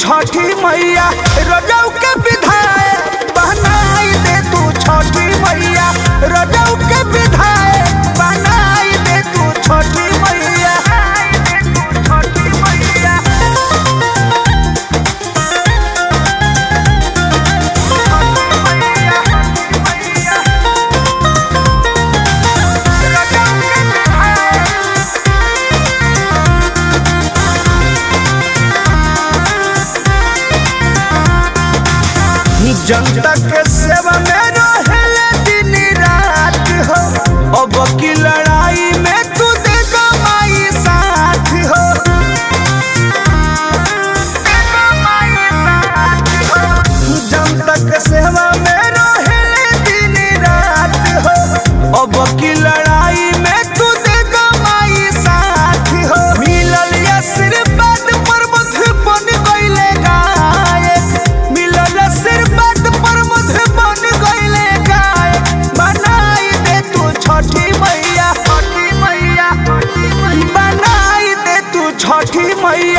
छठी मैया रजौ के विधायक बनाई दे तू छठी मैया रजौ के विधायक बनाई दे तू छठी मैया छठी मैया जनता के सेवा में रहेले दिन रात हो अब की लड़ाई में तू दे माई साथ हो जनता के सेवा में रहेले दिन रात हो अब की लड़ाई में तू दे माई साथ हो मिलल आशीर्वाद पर मुझ बन गईले गायक मिलल आशीर्वाद पर मुझ बन गईले गायक बनाई दे तू छठी मैया छठी मैया बनाई दे तू छठी मैया